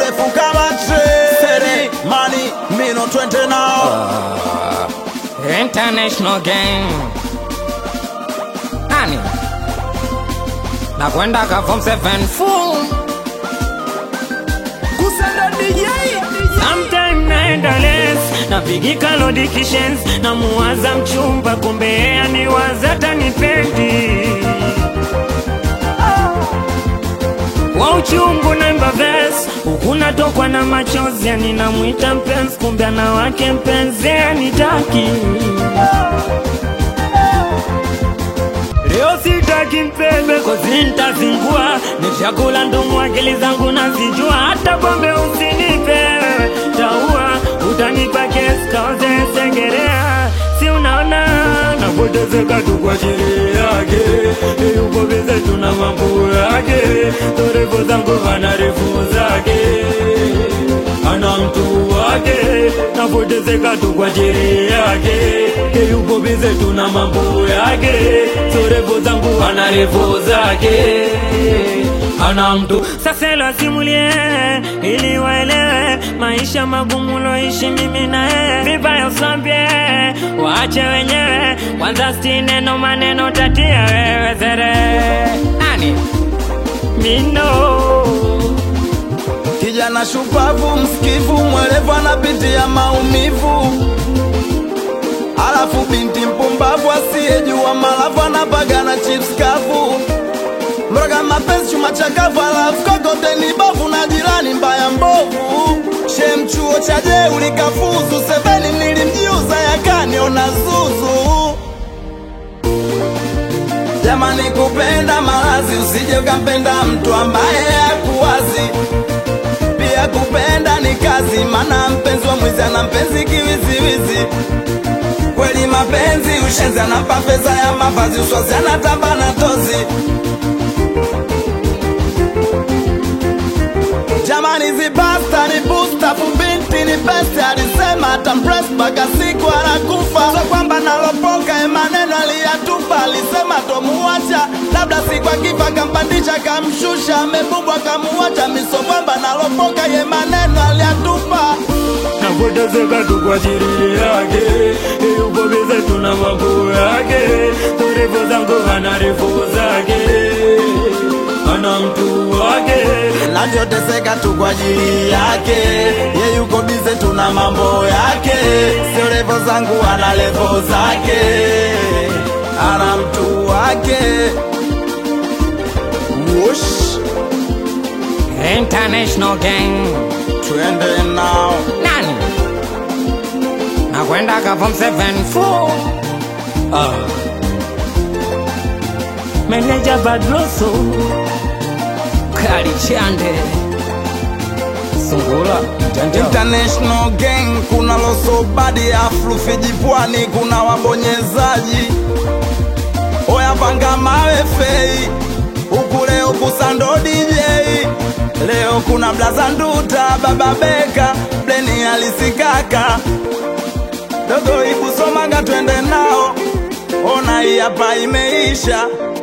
mrefu kama treni mani mino twende nao International gang Nani Nakwenda ka form 7 full kusenda DJ Sometime naenda les napigika lodikishes na muwaza mchumba kumbe yeye aniwaza tanipendi wa uchungu naimba ves huku natokwa na machozi yani namwita mpenzi kumbe ana wake mpenzi anitaki Leo sitaki mpembe kozi ntazingua ni chakula ndumu akili zangu nazijua hata pombe usinipe taua utanipa kesi kaoze sengerea si unaona napotezeka tu kwa ajili yake yuko bize tuna mambo yake torefu zangu vana refu zake ana mtu wake napotezeka tu kwa ajili yake yuko bize tuna mambo yake torefu zangu ana refu zake ana mtu sasa lasimulie ili waelewe maisha magumu loishi mimi na yeye vibaya usambie waache wenyewe kwanza sti neno maneno tatia wewe zere Nani mino kijana shupavu msikivu mwelevu anapitia maumivu alafu binti mpumbavu asiyejua malavu anapagana chips kavu mroga mapenzi chuma chakavu alafu kokote ni bovu na jirani mbaya mbovu shem chuo cha jeuli kafuzu sebeni nilimjiuza yakaniona zuzu jamani kupenda malazi usije ukampenda mtu ambaye hakuwazi pia kupenda ni kazi mana mpenzi wa mwizi ana mpenzi kiwiziwizi kweli mapenzi ushenzi anampa pesa ya mavazi uswazi anatamba na tozi jamani zibasta ni busta fubinti ni besti alisema atampres mpaka siku anakufa so kwamba nalopoka ye maneno aliyatupa alisema tomuwacha labda siku akifa kampandisha kamshusha amebubwa kamuwacha miso kwamba nalopoka ye maneno aliyatupa napotezeka tu kwa ajili yake yuko bize tuna mambo yake torefu zangu ana refu zake ana mtu wake nachoteseka tu kwa ajili yake ye yuko bize tuna mambo yake sio levo zangu ana levo zake ana mtu wake Wush, International gang twende nao Nani Nakwenda ka form 7 full meneja badroso Kali chande Sungula Mtandao International gang kuna losobadi aflu fijipwani kuna wabonyezaji oya panga mawe fei huku leo kusando DJ leo kuna blaza nduta baba beka bleni alisikaka dogo ibusomanga twende nao ona hii hapa imeisha